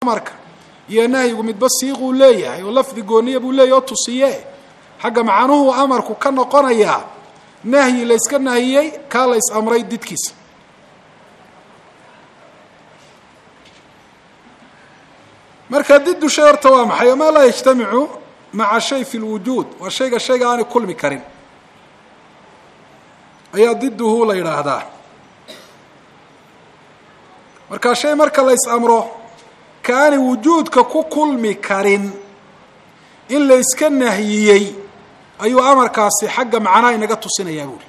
amarka iyo nahyigu midba siiquu leeyahay oo lafdi gooniya buu leeyahy oo tusiye xagga macanuhu amarku ka noqonayaa nahyi la yska nahiyey kaa la ys amray didkiisa marka didu shay horta waa maxay maa laa yajtamicu maca shay fi lwujuud waa shayga shayga aanay kulmi karin ayaa diduhu la yidhaahdaa marka shay marka la ys amro ka aanay wujuudka ku kulmi karin in la yska nahiyey ayuu amarkaasi xagga macnaha inaga tusinayaa buuri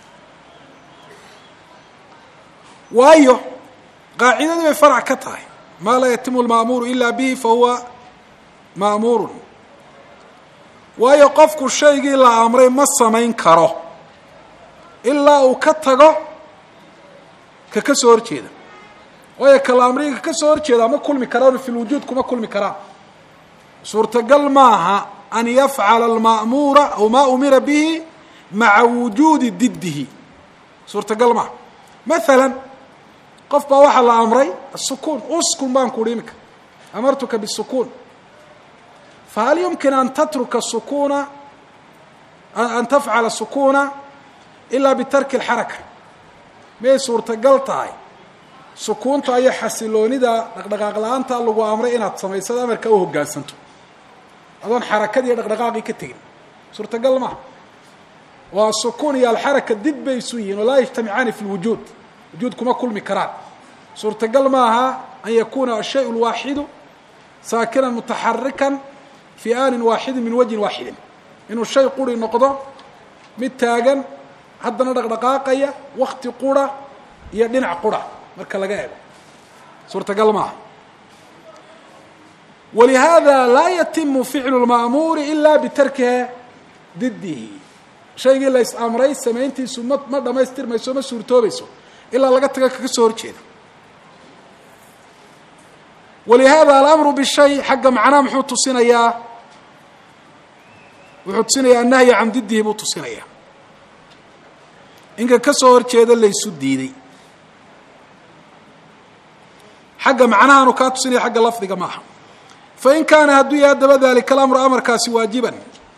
waayo qaacidadii bay farac ka tahay maa laa yatimu lma'muuru ila bihi fa huwa ma'muurun waayo qofku shaygii la amray ma samayn karo ilaa uu ka tago ka ka soo horjeeda waayo kala amriga ka soo horjeedaa ma kulmi karaan fi lwujuud kuma kulmi karaan suurtagal maaha an yafcala alma'muura aw maa umira bihi maca wujuudi diddihi suurtagal maaha maala qof baa waxaa la amray asukuun uskun baan ku uhi iminka amartuka bisukuun fahal yumkin an tatruka sukuna an tafcala sukuna ilaa bitarki اlxaraka miyay suurtagal tahay sukuunta iyo xasiloonida dhaqdhaqaaq la-aanta lagu amray inaad samaysado amarka u hoggaansanto adoon xarakadii dhaqdhaqaaqii ka tegin suurtagal maha waa sukuun iyo alxaraka did bay isu yihiin oo laa yajtamicaani fi lwujuud wujuud kuma kulmi karaan suurtagal maaha an yakuna ashay lwaaxidu saakinan mutaxarikan fi aanin waaxidin min wajhin waaxidin inuu shay quri noqdo mid taagan haddana dhaqdhaqaaqaya wakti qura iyo dhinac qura marka laga eego suurtagal maaha walihaada laa yatimu ficlu lma'muuri ila bitarkiha didihi shaygii la ys amray samayntiisu ma ma dhamaystirmayso ma suurtoobayso ilaa laga taga kaga soo horjeeda walihaada alamru bishay xagga macnaha muxuu tusinayaa wuxuu tusinayaa annahyi can didihi buu tusinayaa inka ka soo horjeeda laysu diiday xagga macnahaanu kaa tusinaya xagga lafdiga maaha fain kaana hadduu yahay haddaba dalika alamru amarkaasi waajiban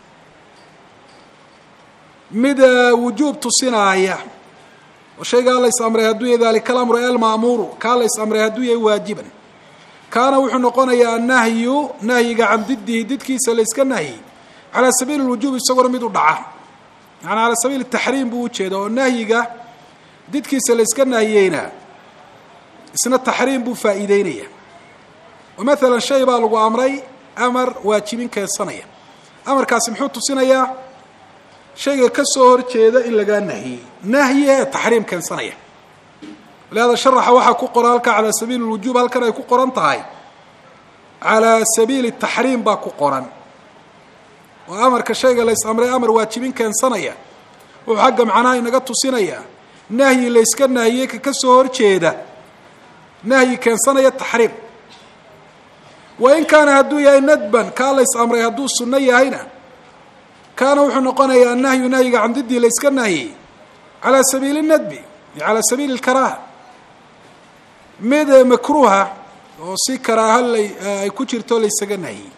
mid wujuub tusinaaya oo shaygaa lays amray hadduu yahay dalika alamru alma'muuru kaa lays amray hadduu yahay waajiban kaana wuxuu noqonayaa annahyu nahyiga can didihi didkiisa layska nahyi calaa sabiili lwujuub isagoona mid u dhaca yaani calaa sabiili taxriim buu ujeeda oo nahyiga didkiisa layska nahiyeyna isna taxriim buu faa'iideynaya oo maalan shay baa lagu amray amar waajibin keensanaya amarkaasi muxuu tusinayaa shayga ka soo horjeeda in lagaa nahiyey nahyi ee taxriim keensanaya walihada sharaxa waxaa ku qoran halkaa calaa sabiili lwujuub halkan ay ku qoran tahay calaa sabiili taxriim baa ku qoran oo amarka shayga lays amray amar waajibin keensanaya wuxuu xagga macnaha inaga tusinayaa nahyi layska nahiyey ka ka soo horjeeda nahyi keensanaya taxriim wain kaana hadduu yahay nadban kaa lays amray hadduu sunno yahayna kaana wuxuu noqonayaa annahyu nahyiga can didii layska nahyey calaa sabiili nadbi calaa sabiili lkaraaha mid makruuha oo si karaaha lay ay ku jirto laysaga nahyey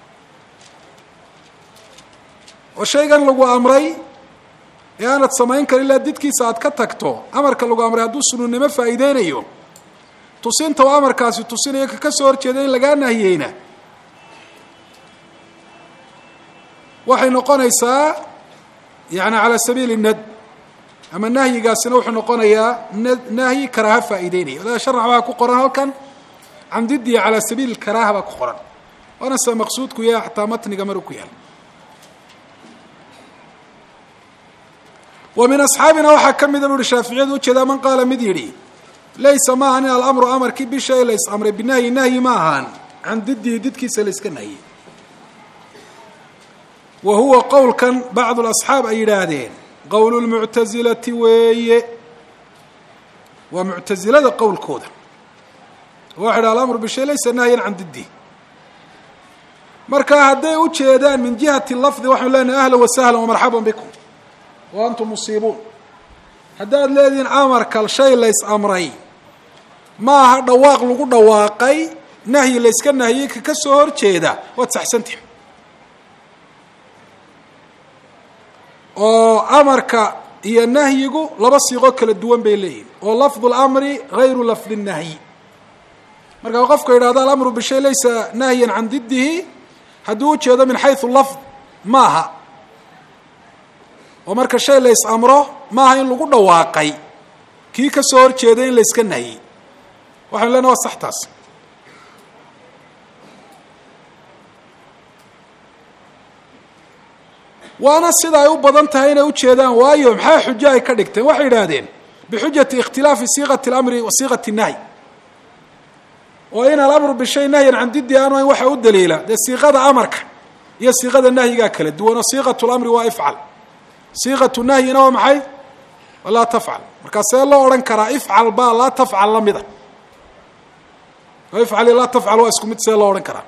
oo shaygan lagu amray ee aanad samayn karin ilaa didkiisa aad ka tagto amarka lagu amray hadduu sununnimo faa'iideynayo tusinta oo amarkaasi tusinayo ka ka soo horjeeda in lagaa nahiyeyna waxay noqonaysaa yani calaa sabiili nad ama nahyigaasina wuxuu noqonayaa n nahyi karaaha faa'iideynaya walaada sharax waxaa ku qoran halkan can didihi calaa sabiili karaaha baa ku qoran waana se maqsuudku yahay xataa matniga maru ku yaal wa min asxaabina waxaa ka mida bu uhi shaaficiyadu ujeedaa man qaala mid yidhi laysa ma ahan in alamru amarkii bishay lays amray binahyi nahyi ma ahaan can didihi didkiisa layska nahyey wa huwa qowlkan bacdu lasxaab ay yidhaahdeen qowl lmuctasilati weeye waa muctasilada qowlkooda waxa yidhaha alamru bishay laysa nahyan can didihi marka hadday u jeedaan min jihati lafdi waxanu leenahay ahla wasahla wamarxaba bikum wa antum musiibuun haddaad leedihiin amarkal shay lays amray ma aha dhawaaq lagu dhawaaqay nahyi layska nahiyey ka ka soo horjeeda waad saxsantihi oo amarka iyo nahyigu laba siiqoo kala duwan bay leeyihin oo lafdu lamri gayru lafdi nahyi marka qofka yidhahdo alamru bishay laysa nahyan can didihi hadduu ujeedo min xaysu lafd maaha oo marka shay lays amro maaha in lagu dhawaaqay kii ka soo horjeeday in layska nahyey waxaynu lena waa sax taas waana sida ay u badan tahay inay ujeedaan waayo maxaa xujo ay ka dhigteen waxay yidhaahdeen bixujati ikhtilaafi siiqati اlamri wa siiqati الnahy oo in alamru bishay nahyan can didi aanu ayn waxa u daliila dee siiqada amarka iyo siiqada nahyigaa kala duwan oo siiqat lamri waa ifcal siiqatu nahyina waa maxay laa tafcal markaa see loo odhan karaa ifcal baa laa tafcal lamida oo ifcal iyo laa tafcal waa isku mid see loo odhan karaa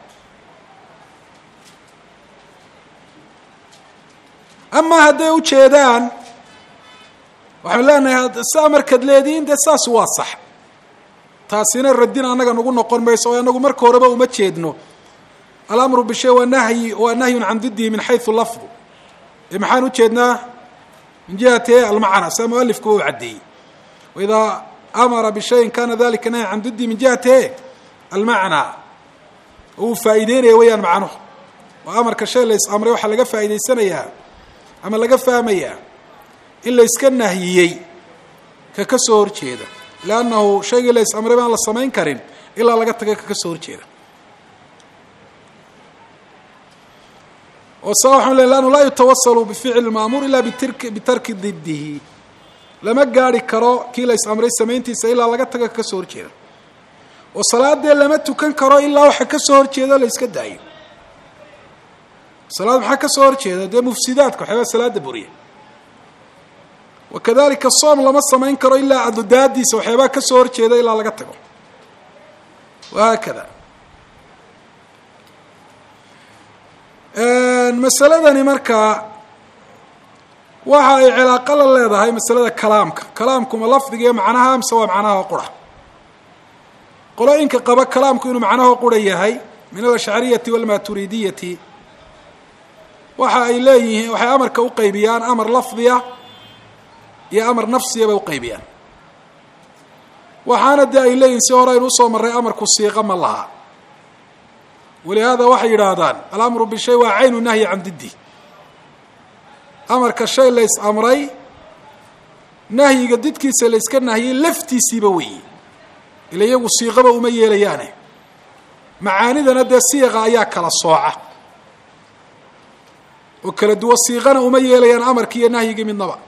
amaa hadday ujeedaan waxaynu leenahay saa markaad leedihiin dee saas waa sax taasina radin annaga nagu noqon mayso oo anagu marka horeba uma jeedno alamru bishay waa nahyi waa nahyun can didihi min xaysu lafdu ee maxaan ujeednaa min jihati almacna saa mualifkuba u caddeeyey waidaa amara bishayin kana dalika nahyan can didihi min jihati e almacnaa oo uu faa'iideynaya weyaan macnuhu oo amarka shay lays amray waxaa laga faa'iidaysanayaa ama laga fahmayaa in layska nahyiyey ka ka soo horjeeda leannahu shaygii lays amray baan la samayn karin ilaa laga taga ka ka soo horjeeda oo saa waxaan le lannu laa yutawasalu bificli maamuur ila bitirki bitarki didihi lama gaari karo kii lays amray samayntiisa ilaa laga taga ka ka soo horjeeda oo salaadee lama tukan karo ilaa waxa ka soo horjeeda la yska daayo salaad maxaa ka soo horjeeda dee mufsidaadka waxyaabaa salaada buriya wakadalika soom lama samayn karo ilaa adudaadiisa waxyaabaa ka soo horjeeda ilaa laga tago wahaakada masaladani markaa waxa ay cilaaqo la leedahay masalada kalaamka kalaamkuma lafdiga iyo macnaha mise waa macnaha qura qolooyinka qaba kalaamku inuu macnaha qura yahay min alashcariyati walmaturidiyati waxa ay leeyihiin waxay amarka uqaybiyaan amar lafdiya iyo amar nafsiya bay uqaybiyaan waxaana dee ay leeyihin si hore aynu usoo marray amarku siiqa ma laha walihaada waxay yidhaahdaan alamru bishay waa caynu nahyi can diddi amarka shay lays amray nahyiga didkiisa layska nahyay laftiisiiba weeye ila iyagu siiqaba uma yeelayaane macaanidana dee siiqa ayaa kala sooca oo kala duwan siiqana uma yeelayaan amarkii iyo nahyigii midnaba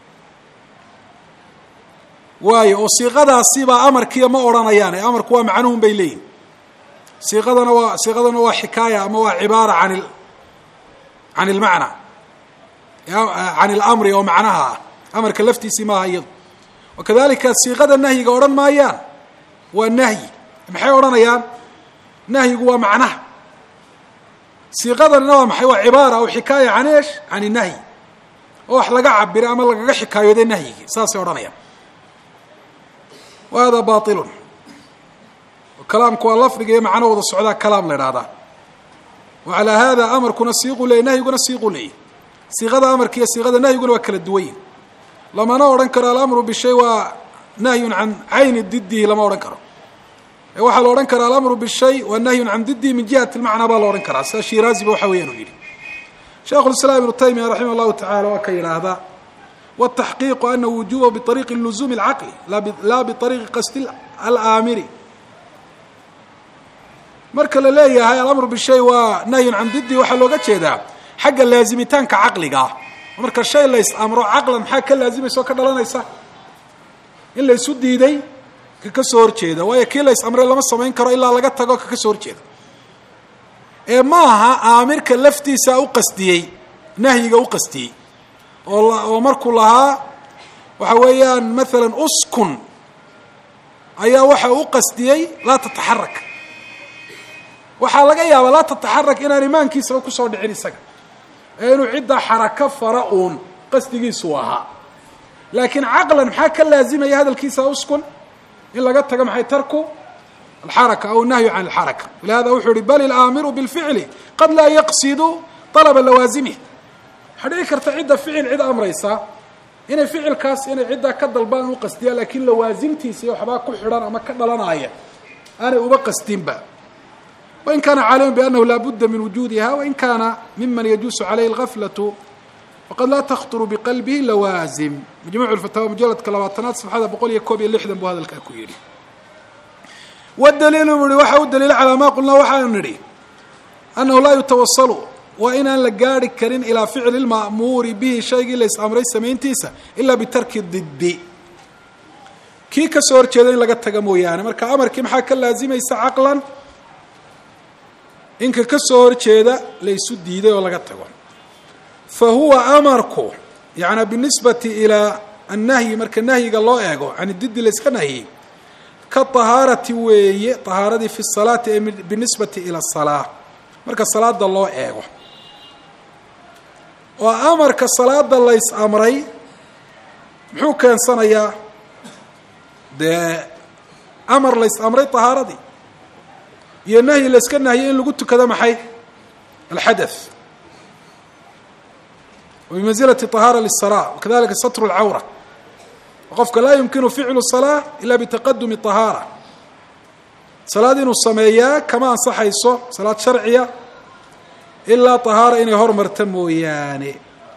waayo oo siiqadaasibaa amarkiiya ma odhanayaan ee amarku waa macnuhun bay leeyihin siiqadana waa siiqadana waa xikaaya ama waa cibaara an il can ilmacna can ilamri oo macnaha ah amarka laftiisii maaha iyadu wakadalika siiqada nahyiga odhan maayaan waa nahyi maxay odhanayaan nahyigu waa macnaha siiqadanina waa maxay waa cibaara aw xikaaya can esh can inahyi oo wax laga cabira ama lagaga xikaayooday nahyigii saasay odhanayaan wa hada bailun kalaamku waa lafdiga iyo macno wada socdaa kalaam la idhahdaa wa calaa hada amarkuna siiqu leeyay nahyiguna siiqu leeyay siiqada amarka iyo siiqada nahyiguna waa kala duwan yihin lamana odhan karo alamru bishay waa nahyun can cayni didihi lama odhan karo waxaa la odhan karaa alamru bishay waa nahyun can didihi min jihati lmacnaa baa la odhan karaa sida shiraaziba waxa weeyaan uu yidhi sheikhu lislaam ibnu taymiya raximah llahu tacala waa ka yidhaahdaa wataxqiiqu ana wujuba biariiqi luzuumi اlcaqli laa biariiqi qasdi alaamiri marka la leeyahay alamru bishay waa nahyun can didi waxaa looga jeedaa xagga laazimitaanka caqliga ah marka shay lays amro caqlan maxaa ka laazimaysa oo ka dhalanaysa in laysu diiday ka ka soo horjeeda waayo kii lays amray lama samayn karo ilaa laga tago ka ka soo horjeeda ee ma aha aamirka laftiisa u qasdiyey nahyiga u qasdiyey oo oo markuu lahaa waxa weeyaan maalan uskun ayaa waxa u qasdiyey laa tataxarak waxaa laga yaabaa laa tataxarak inaan imaankiisaba kusoo dhicin isaga ee inuu ciddaa xarako fara uun qasdigiisu ahaa laakiin caqlan maxaa ka laazimaya hadalkiisa uskun in laga tago maxay tarku alxaraka aw nahyu can alxaraka walihada wuxuu yihi bal ilaamiru bilficli qad laa yaqsidu alaba lawaazimih waxaa dhici karta cidda ficil cid amraysa inay ficilkaas inay ciddaa ka dalbaan u qasdiya laakiin lawaasimtiisa iyo waxbaa ku xidhan ama ka dhalanaya aanay uba qasdinba wain kaana caaliman biannahu laa budda min wujuudiha wain kaana miman yajuusu calayhi algaflatu waqad laa takhturu biqalbihi lawaazim majmuuc lfataawa mujaladka labaatanaad safxada boqol iyo koob iyo lixdan buu hadalkaa ku yidhi wadaliilu bu ihi waxa u daliila calaa maa qulnaa waxaanu nidhi annahu laa yutawasalu waa inaan la gaari karin ilaa ficli lma'muuri bihi shaygii lays amray samayntiisa ilaa bitarki diddi kii ka soo horjeeda in laga taga mooyaane marka amarkii maxaa ka laazimaysa caqlan inka ka soo horjeeda laysu diiday oo laga tago fa huwa amarku yaعnaa binisbati ilaa annahyi marka nahyiga loo eego can diddi layska nahyey ka طahaarati weeye طahaaradii fi الsalaati ee binisbati ilى الsalaa marka salaada loo eego oo amarka salaada lays amray muxuu keensanayaa dee amar lays amray طahaaradii iyo nahyi layska nahyay in lagu tukado maxay alxadaث وبمنزلة طهاaرة للصلاة وكذلika ستر الcawرة qofka laa يمkiن فعل الصلاة إلا بتqدم طهاaرة صلاad inuu sameeyaa kama ansaxayso صلاad شharciya ilaa طهاaرة inay hormarta mooyaane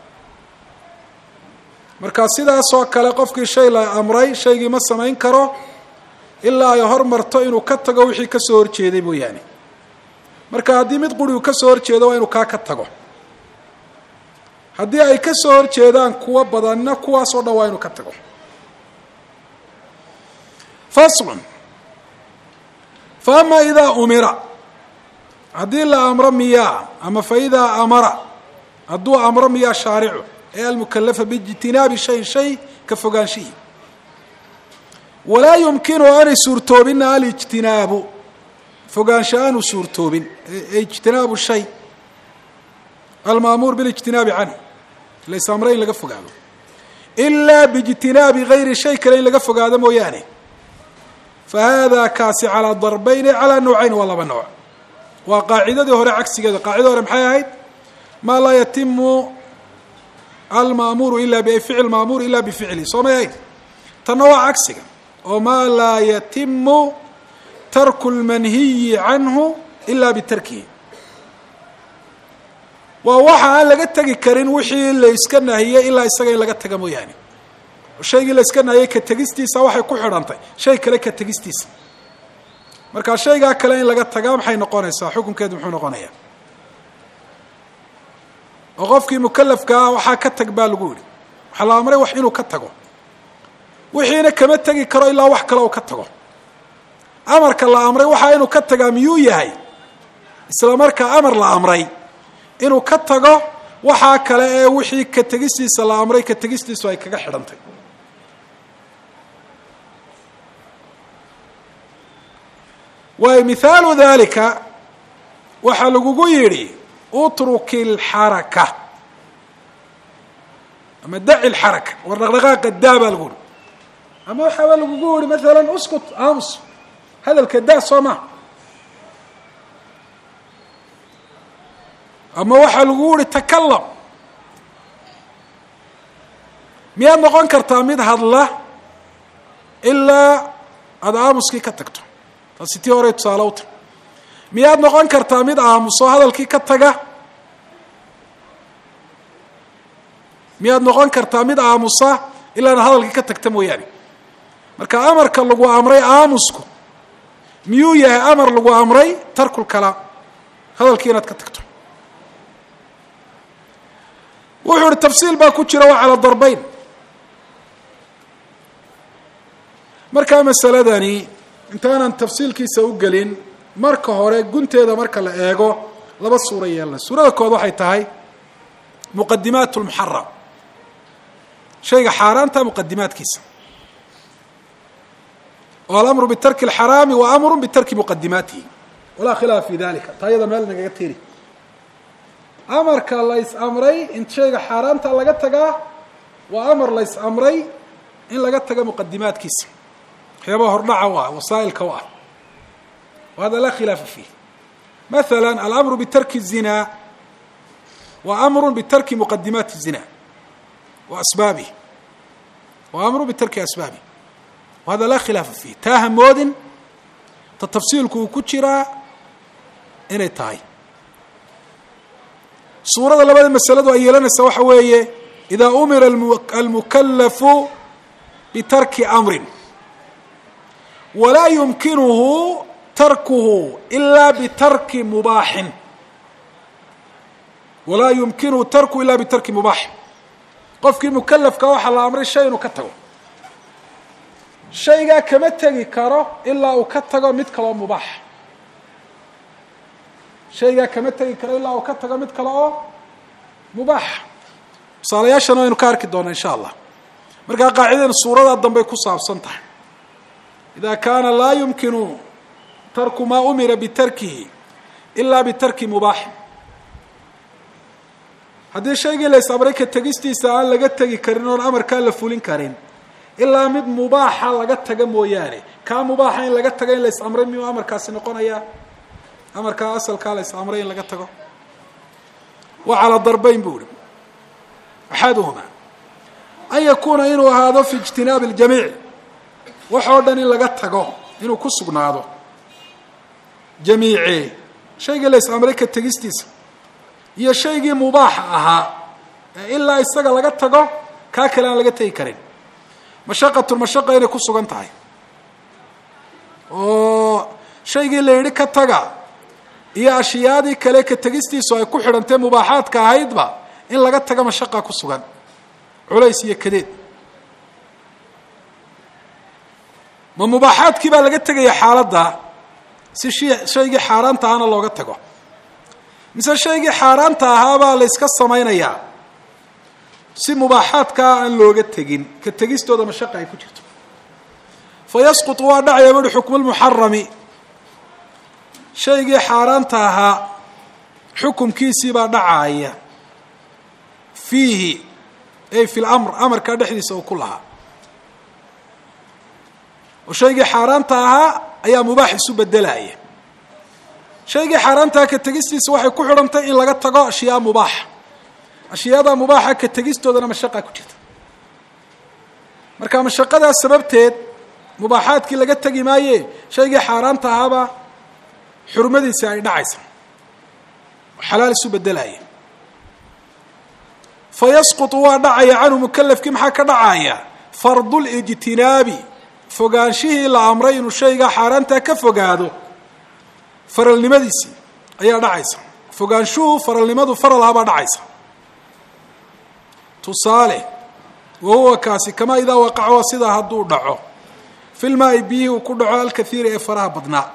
marka sidaasoo kale qofkii shay la amray shaygii ma samayn karo ilaa ay hormarto inuu ka tago wixii kasoo horjeeday mooyaane marka haddii mid quri uu kasoo horjeedo waa inuu kaa ka tago haddii ay ka soo horjeedaan kuwo badanna kuwaasoo dhan waa inuu ka tago faslun fa ama idaa umira haddii la amro miyaa ama fa idaa amara hadduu amro miyaa shaaricu ee almukalafa biijtinaabi shayin shay ka fogaanshihi walaa yumkinu aanay suurtoobinna alijtinaabu fogaansho aanu suurtoobin ijtinaabu shay almaamuur bilijtinaabi canhu lays amre in laga fogaado ilaa biijtinaabi gayri shay kale in laga fogaado mooyaane fa haadaa kaasi calaa darbayni calaa nawcayn waa laba nooc waa qaacidadii hore cagsigeeda qaacidada hore maxay ahayd maa laa yatimu almaamuuru ila ficl maamuur ila bificli soo may ahayd tanna waa cagsiga oo maa laa yatimu tarku lmanhiyi canhu ila bitarkihi waa waxa aan laga tegi karin wixii layska nahiyey ilaa isaga in laga taga mooyaane shaygii layska nahiyey ka tegistiisa waxay ku xidhantay shay kale ka tegistiisa marka shaygaa kale in laga tagaa maxay noqonaysaa xukunkeedu muxuu noqonayaa oo qofkii mukalafkaa waxaa ka tag baa lagu yihi waxaa la amray wax inuu ka tago wixiina kama tegi karo ilaa wax kale uu ka tago amarka la amray waxaa inuu ka tagaa miyuu yahay isla markaa amar la amray inuu ka tago waxaa kale ee wixii ka tegistiisa la amray ka tegistiisu ay kaga xidhantay waayo mihaalu dalika waxaa lagugu yidhi utruki اlxaraka ama daci اlxaraka war dhaqdhaqaaqa daa baa lagu yihi ama waxaaba lagugu yihi maala uskut aamus hadalka daa soo maha ama waxaa lagu yihi takalam miyaad noqon kartaa mid hadla ilaa aada aamuskii ka tagto taasi tii hore tusaale u tahy miyaad noqon kartaa mid aamuso hadalkii ka taga miyaad noqon kartaa mid aamusa ilaa ad hadalkii ka tagta mooyaane marka amarka lagu amray aamusku miyuu yahay amar lagu amray tarkul kalaam hadalkii inaad ka tagto wuxuu ihi tafsiil baa ku jira waa calaa darbayn markaa masaladani intaanan tafsiilkiisa u gelin marka hore gunteeda marka la eego laba suuro yeelna suurada kood waxay tahay muqadimaat lmuxaram shayga xaaraanta muqadimaadkiisa oo alamru bitarki اlxaraami wa amru bitarki muqadimaatihi walaa khilaaf fi dalika taa yada meel nagaga tiri amarka lays amray in shayga xaaraanta laga tagaa waa amar lays amray in laga taga muqadimaadkiisa waxyaabaha hordhaca u ah wasaa'ilka u ah wahada laa khilaafa fiih maala alamru bitarki الzina wa amru bitarki muqadimaati الzina wa asbaabih wa amru bitarki asbaabih wahada laa khilaafa fiih taa hamoodin ta tafsiilku uu ku jiraa inay tahay suurada labada masaladu ay yeelanaysa waxa weeye idaa umira almukalafu bitarki amrin walaa yumkinuhu tarkuhu ilaa bitarki mubaaxin walaa yumkinuhu tarkuhu ila bitarki mubaaxin qofkii mukalafka waxaa la amray shay inuu ka tago shaygaa kama tegi karo ilaa uu ka tago mid kaloo mubaax shaygaa kama tegi karo ilaa uu ka tago mid kale oo mubaax tusaalayaashana waynu ka arki doonaa insha allah markaa qaacidadan suuradaa dambey ku saabsan tahay ida kaana laa yumkinu tarku maa umira bitarkihi ilaa bitarki mubaaxin haddii shaygii la is-amray ka tegistiisa aan laga tegi karin oon amarkaa la fulin karin ilaa mid mubaaxa laga taga mooyaane kaa mubaaxa in laga tago in la is-amray miyuu amarkaasi noqonayaa amarkaa asalkaa la is-amray in laga tago wa calaa darbayn buu ihi axaduhuma an yakuuna inuu ahaado fi ijtinaabi اljamiic waxoo dhan in laga tago inuu ku sugnaado jamiice shaygii la is-amray ka tegistiisa iyo shaygii mubaaxa ahaa ee ilaa isaga laga tago kaa kale aan laga tegi karin mashaqatun mashaqa inay ku sugan tahay oo shaygii la yidhi ka taga iyo ashyaadii kale ka tegistiisu ay ku xidhantee mubaaxaadka ahaydba in laga taga mashaqa ku sugan culays iyo kadeed ma mubaaxaadkii baa laga tegaya xaaladda si shi shaygii xaaraanta ahana looga tago mise shaygii xaaraanta ahaabaa la yska samaynayaa si mubaaxaadkaa aan looga tegin ka tegistooda mashaqa ay ku jirto fa yasqutu waa dhacaya buuhi xukmu lmuxarami shaygii xaaraanta ahaa xukumkiisii baa dhacaaya fiihi ay fi lamr amarkaa dhexdiisa uu ku lahaa oo shaygii xaaraanta ahaa ayaa mubaax isu bedelaya shaygii xaaraantaha ka tegistiisa waxay ku xidhantay in laga tago ashyaa mubaaxa ashyaada mubaaxa ka tegistoodana mashaqa ku jirta marka mashaqadaas sababteed mubaaxaadkii laga tegi maaye shaygii xaaraanta ahaabaa xurmadiisi ay dhacaysa oo xalaal isu bedelaya fa yasqutu waa dhacaya canhu mukalafkii maxaa ka dhacaya fardu lijtinaabi fogaanshihii la amray inuu shaygaa xaaraantaa ka fogaado faralnimadiisii ayaa dhacaysa fogaanshuhu faralnimadu faral ahabaa dhacaysa tusaale wa huwa kaasi kamaa idaa waqaca waa sidaa hadduu dhaco filmaai biyihii uu ku dhaco alkathiiri ee faraha badnaa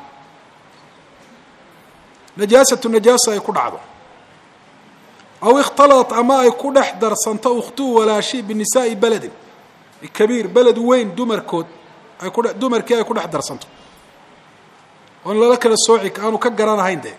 najaasatu najaasa ay ku dhacdo aw ikhtaladat ama ay ku dhex darsanto ukhtuu walaashi binisaai beledin kabiir beled weyn dumarkood ay ku dumarkii ay ku dhex darsanto oon lala kala sooci aanu ka garanahayn dee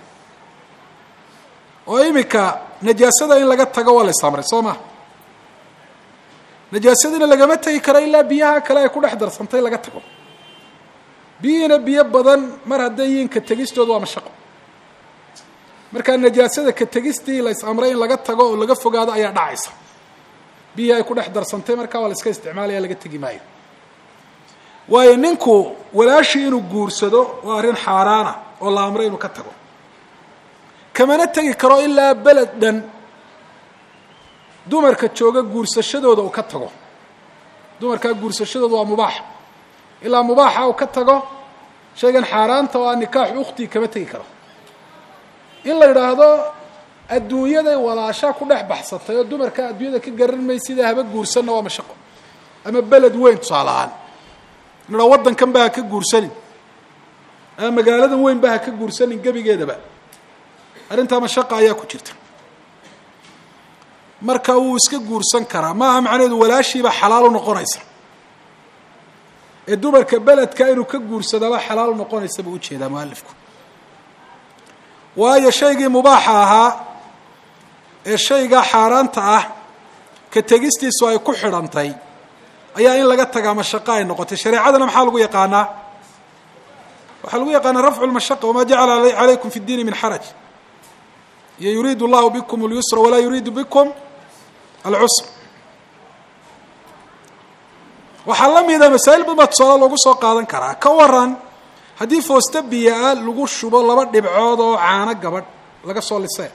oo iminka najaasada in laga tago waa la isamray soo ma najaasadiina lagama tegi karo ilaa biyaha kale ay ku dhex darsantay laga tago biyihiina biyo badan mar hadday yihiin ka tegistooda waa mashaqo markaa najaasada ka tegistii la is-amray in laga tago oo laga fogaado ayaa dhacaysa biyihii ay ku dhex darsantay markaa waa la iska isticmaalaya laga tegi maayo waayo ninku walaashii inuu guursado waa arrin xaaraana oo la amray inuu ka tago kamana tegi karo ilaa beled dhan dumarka jooga guursashadooda uu ka tago dumarkaa guursashadooda waa mubaax ilaa mubaaxa uu ka tago shaygan xaaraanta oo aa nikaaxu ukhtii kama tegi karo in la yidhaahdo adduunyaday walaashaa ku dhex baxsatay oo dumarka adduunyada ka garan maysida haba guursanna waa mashaqo ama beled weyn tusaale ahaan in la waddankan ba ha ka guursanin ama magaaladan weyn ba ha ka guursanin gebigeedaba arrintaa mashaqa ayaa ku jirta marka wuu iska guursan karaa maaha macnaheedu walaashiiba xalaal u noqonaysa ee dumarka beledka inuu ka guursadaba xalaal u noqonaysa buu ujeedaa mualifku waayo shaygii mubaaxa ahaa ee shaygaa xaaraanta ah ka tegistiisu ay ku xidhantay ayaa in laga tagaa mashaqo ay noqotay shareecadana maxaa lagu yaqaanaa waxaa lagu yaqaana rafcu lmashaqa wama jacala calaykum fi اdiini min xaraj iyo yuriidu llahu bikum اlyusra walaa yuriidu bikum alcusr waxaa la mida masaa'il badan baa tusaale loogu soo qaadan karaa ka waran haddii foosta biyo-a lagu shubo laba dhibcood oo caano gabadh laga soo lisee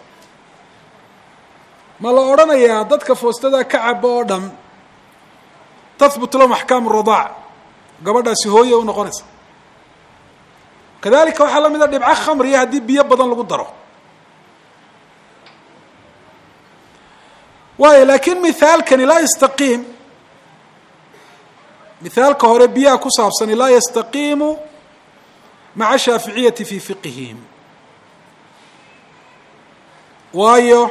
ma la odhanayaa dadka foostada ka cabo oo dhan tahbut lahum axkaamu radaac gabadhaasi hooye u noqonaysa kadalika waxaa la mid a dhibco khamriya haddii biyo badan lagu daro waayo laakiin mithaalkani laa yastaqiim mithaalka hore biyaha ku saabsani laa yastaqiimu maca shaaficiyati fi fiqihim waayo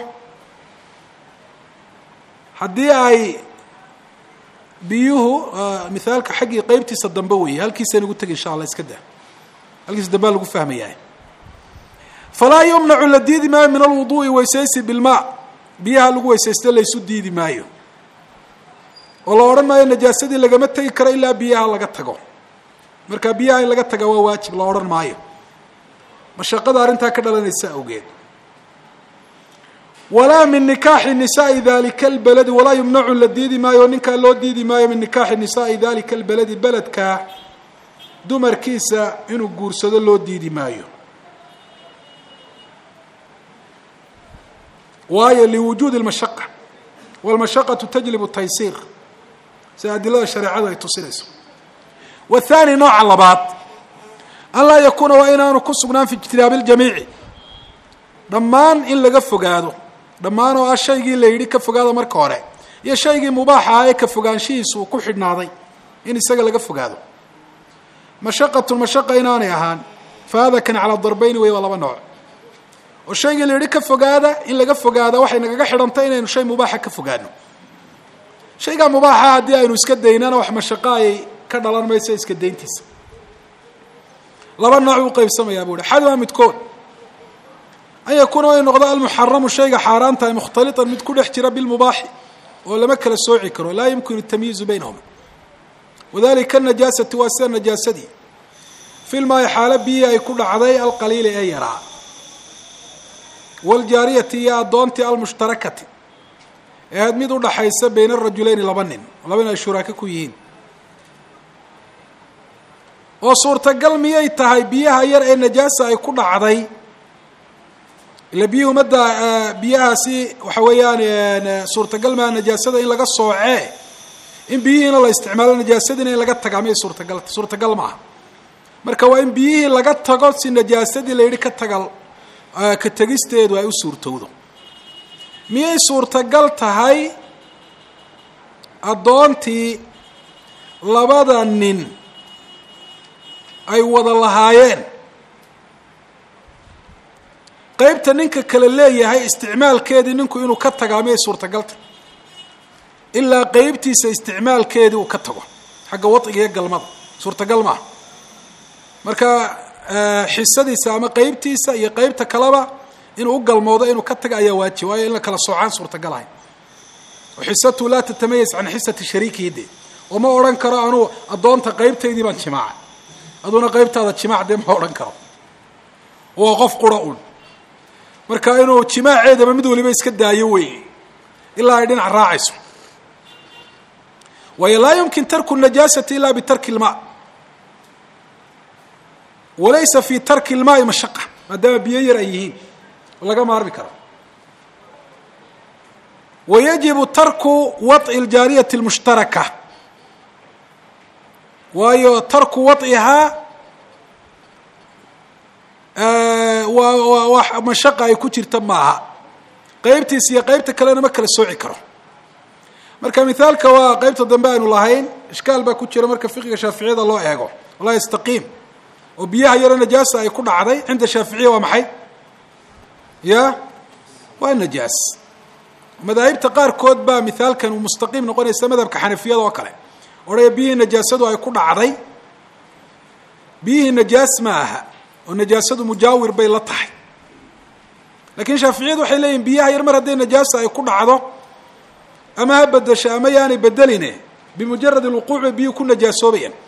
haddii ay biyuhu mithaalka xaggii qeybtiisa dambe weeye halkiisaan ugu tegi insha allah iska dah halkiisa dambea lagu fahmayaa falaa yumnacu la diidi maayo min alwuduu'i weysaysi bilmaa biyaha lagu weysaysto laysu diidi maayo oo la odhan maayo najaasadii lagama tegi karo ilaa biyaha laga tago marka biyaha in laga taga waa waajib la odhan maayo mashaqada arrintaa ka dhalanaysa awgeed walaa min nikaaxi nisaai dalika albaladi walaa yumnacu la diidi maayo ninkaa loo diidi maayo min nikaaxi nisaai dalika albaladi beledkaa dumarkiisa inuu guursado loo diidi maayo waayo liwujuudi اlmashaqa wاlmashaqaةu tajlib taysiir sida adilada shareecadu ay tusinayso wathani nooca labaad an laa yakuuna waa inaanu ku sugnaan fi ijtinaabi اljamiici dhammaan in laga fogaado dhammaan oo ah shaygii la yidhi ka fogaado marka hore iyo shaygii mubaaxa ah ee ka fogaanshihiisu uu ku xidhnaaday in isaga laga fogaado mashaqatu mashaqa inaanay ahaan fa hada kan calaa darbeyni wey waa laba nooc oo shaygii la yidhi ka fogaada in laga fogaada waxay nagaga xidhantay inaynu shay mubaaxa ka fogaano shaygaa mubaaxa haddii aynu iska daynana wax mashaqo ayay ka dhalan mayso iska dayntiisa laba nooc uu qaybsamayaa buu hi xaduha midkood an yakuuna way noqdo almuxaramu shayga xaaraantahay mukhtaliطan mid ku dhex jira bilmubaaxi oo lama kala sooci karo laa yumkinu tamyiizu baynahuma wadalika anajaasati waa sida najaasadii filmaayo xaalo biyii ay ku dhacday alqaliili ee yaraa waaljaariyati iyo addoontii almushtarakati ee aad mid udhaxaysa bayna arajuleyni laba nin laba nin ay shuraako ku yihiin oo suurtagal miyay tahay biyaha yar ee najaasa ay ku dhacday ila biyuhu madda biyahaasi waxa weeyaan suurtagal maa najaasada in laga soocee in biyihiina la isticmaalo najaasadiina in laga tagaa miyay suurtagal suurtagal maaha marka waa in biyihii laga tago si najaasadii la yidhi ka tagal ka tegisteedu ay u suurtowdo miyay suurtagal tahay addoontii labada nin ay wada lahaayeen qeybta ninka kale leeyahay isticmaalkeedii ninku inuu ka tagaa miyay suurtagalta ilaa qeybtiisa isticmaalkeedii uu ka tago xagga wadciga iyo galmada suurtagal maaha marka xisadiisa ama qeybtiisa iyo qeybta kaleba inuu u galmoodo inuu ka taga ayaa waajib waayo in la kala soocaan suurtagal ahay oo xisatu laa tatamayas can xisati shariikihi de oo ma odhan karo anuu addoonta qeybtaydii baan jimaaca aduna qeybtaada jimaac dee ma odhan karo waa qof qura un marka inuu jimaaceedaba mid waliba iska daayo wey ilaa ay dhinac raacayso waayo laa yumkin tarku najaasati ila bitarki ilmaa walaysa fi tarki ilmaai mashaqa maadaama biyo yar ay yihiin oo laga maarmi karo wayajibu tarku waطci ljaariyati اlmushtaraka waayo tarku waطcihaa waa waa mashaqa ay ku jirta maaha qeybtiis iyo qeybta kalena ma kala sooci karo marka mithaalka waa qeybta dambe aynu lahayn ishkaal baa ku jira marka fiqiga shaaficiyada loo eego laa yastaqiim oo biyaha yaro najaasa ay ku dhacday cinda shaaficiya waa maxay ya waa najaas madaahibta qaarkood baa mithaalkan uu mustaqiim noqonaysa madhabka xanafiyada oo kale odhaya biyihii najaasadu ay ku dhacday biyihii najaas ma aha oo najaasadu mujaawir bay la tahay lakiin shaaficiyadu waxay leeyihin biyaha yar mar hadday najaasa ay ku dhacdo ama ha bedesho ama yaanay bedeline bimujarad alwuquuc bay biyuhu ku najaasoobayaan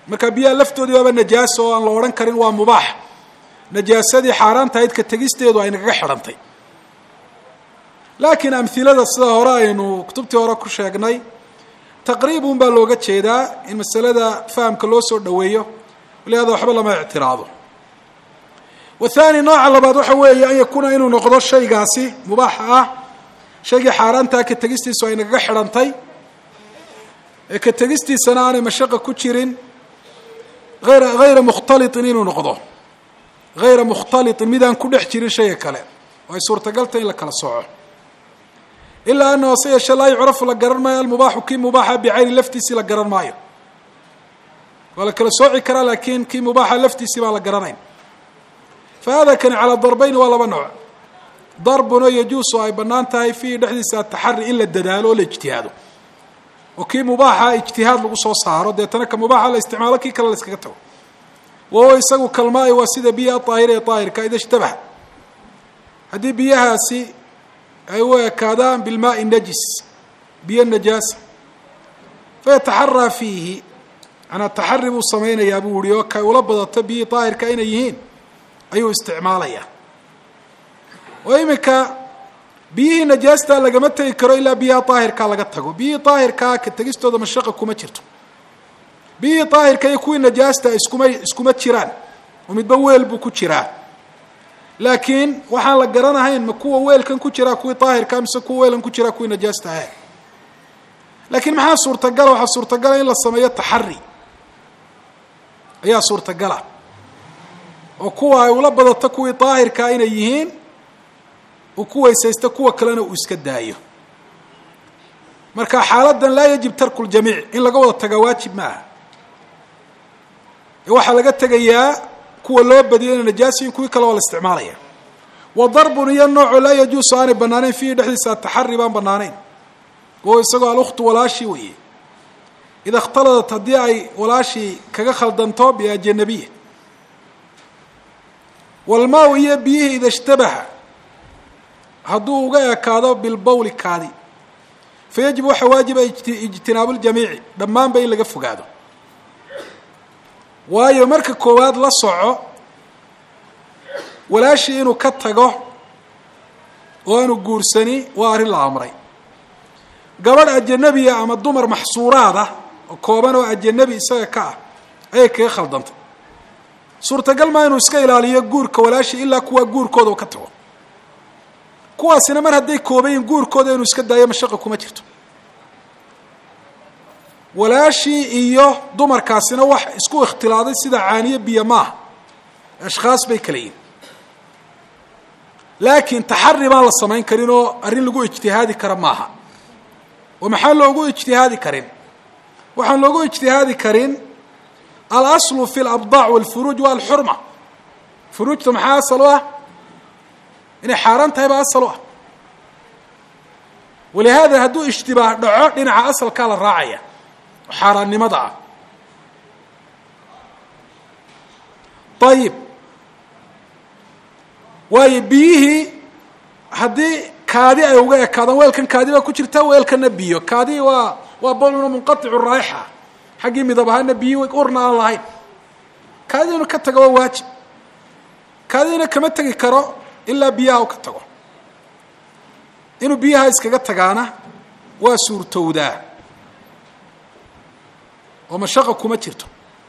marka biyaha laftoodii waaba najaaso oo aan la odhan karin waa mubaax najaasadii xaaraantahayd ka tegisteedu ay nagaga xidhantay laakiin amhilada sida hore aynu kutubtii hore ku sheegnay taqriibun baa looga jeedaa in masalada fahamka loo soo dhoweeyo walihaada waxba lama ictiraado wathani nooca labaad waxa weeye an yakuuna inuu noqdo shaygaasi mubaaxa ah shaygii xaaraantaa ka tegistiisu ay nagaga xidhantay ee ka tegistiisana aanay mashaqa ku jirin ayra hayra mukhtaliطin inuu noqdo hayra mukhtaliطin midaan ku dhex jirin shayga kale oo ay suurtagaltay in la kala sooco ilaa anahu se yeeshe laa yucrafu la garan maayo almubaaxu kii mubaaxa bicayni laftiisii la garan maayo waa la kala sooci karaa laakiin kii mubaaxa laftiisii baan la garanayn fa hada kani calaa darbayni waa laba nooc darbun oo yajuusu ay bannaan tahay fiihi dhexdiisa ataxari in la dadaalo oo la ijtihaado oo kii mubaaxa ijtihaad lagu soo saaro deetana ka mubaaxa la isticmaalo kii kale la iskaga tago wahuwa isagu kalmaai waa sida biyaha aahira ee aahirka ida ishtabaha haddii biyahaasi ay u ekaadaan bilmaai najis biyo najaasa fayataxaraa fiihi manaa taxari buu samaynayaa buu yihi oo kay ula badato biyihii daahirka inay yihiin ayuu isticmaalayaa oo iminka biyihii najaastaa lagama tegi karo ilaa biyaha daahirkaa laga tago biyihii daahirkaa ka tegistooda mashaqa kuma jirto biyihii daahirka iyo kuwii najaasta iskuma iskuma jiraan oo midba weel buu ku jiraa laakiin waxaan la garanahayn ma kuwa weelkan ku jiraa kuwii daahirka mise kuwa weelkan ku jiraa kuwii najaasta ahe laakiin maxaa suurtagala waxaa suurtagala in la sameeyo taxari ayaa suurtagala oo kuwa ay ula badato kuwii daahirkaa inay yihiin uu ku weysaysto kuwa kalena uu iska daayo marka xaaladan laa yajib tarku ljamiic in laga wada tagaa waajib maaha ee waxaa laga tegayaa kuwa loo badiyo ina najaasiyin kuwii kale waa la isticmaalaya wa darbun iyo nooco laa yajuusu aanay banaanayn fiihi dhexdiisa ataxari baan banaanayn oo isagoo alkhtu walaashii weeye ida ikhtaladat haddii ay walaashii kaga khaldanto biajanabiya walmaa iyo biyihii ida ishtabaha hadduu uga ekaado bilbowli kaadi fa yajib waxaa waajiba ijtinaabu ljamiici dhammaanba in laga fogaado waayo marka koowaad la soco walaashii inuu ka tago oo aanu guursani waa arrin la amray gabadh ajanabiya ama dumar maxsuuraad ah oo kooban oo ajanabi isaga ka ah ayay kaga khaldantay suurtagal maa inuu iska ilaaliyo guurka walaashii ilaa kuwaa guurkooda uu ka tago kuwaasina mar hadday koobayin guurkooda inuu iska daayo mashaqa kuma jirto walaashii iyo dumarkaasina wax isku ikhtilaaday sida caaniye biyo maaha ashkhaas bay kala yihin laakiin taxari baan la samayn karin oo arrin lagu ijtihaadi kara maaha oo maxaa loogu ijtihaadi karin waxaan loogu ijtihaadi karin alaslu fi labdaac walfuruuj waa alxurma furuujta maxaa asal u ah inay xaaraan tahay baa asal u ah walihaada hadduu ishtibaah dhaco dhinaca asalkaa la raacaya oo xaaraannimada ah ayib waayo biyihii haddii kaadi ay uga ekaadaan weelkan kaadi baa ku jirta weelkana biyo kaadi waa waa boluna munqaicu raayixa xaggii midab ahaana biyi urna aan lahayn kaadi inuu ka tago waa waajib kaadina kama tegi karo ilaa biyaha u ka tago inuu biyaha iskaga tagaana waa suurtowdaa oo mashaqa kuma jirto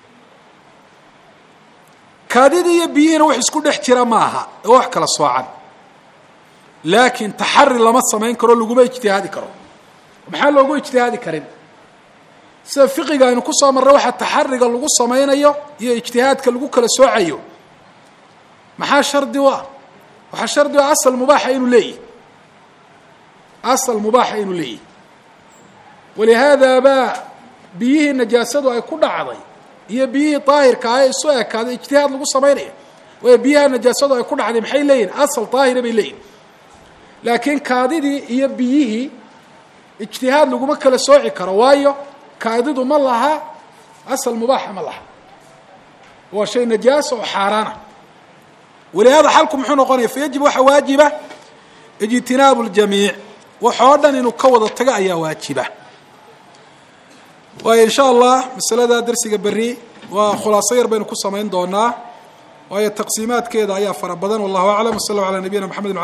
kaadidii iyo biyihiina wax isku dhex jira ma aha ee wax kala soocan laakiin taxari lama samayn karo laguma ijtihaadi karo maxaa loogu ijtihaadi karin sida fiqiga aynu kusoo marray waxaa taxariga lagu samaynayo iyo ijtihaadka lagu kala soocayo maxaa shardi u ah waxaa shardi u ah asal mubaaxa inuu leeyahy asal mubaaxa inuu leeyahy walihaada baa biyihii najaasadu ay ku dhacday iyo biyihii daahirka ah ee isu ekaaday ijtihaad lagu samaynaya waayo biyaha najaasadu ay ku dhacday maxay leeyihin asal daahira bay leeyihin laakiin kaadidii iyo biyihii ijtihaad laguma kala sooci karo waayo kaadidu ma laha asal mubaaxa ma laha waa shay najaasa oo xaaraana walihaada xalku muxuu noqonaya fayajib waxaa waajiba ijtinaabu ljamiic wax oo dhan inuu ka wada tago ayaa waajiba waayo in sha allah masalada darsiga berri waa khulaaso yar baynu ku samayn doonaa waayo taqsiimaadkeeda ayaa fara badan wallahu aclam w sala allahu ala nabiyina mxamed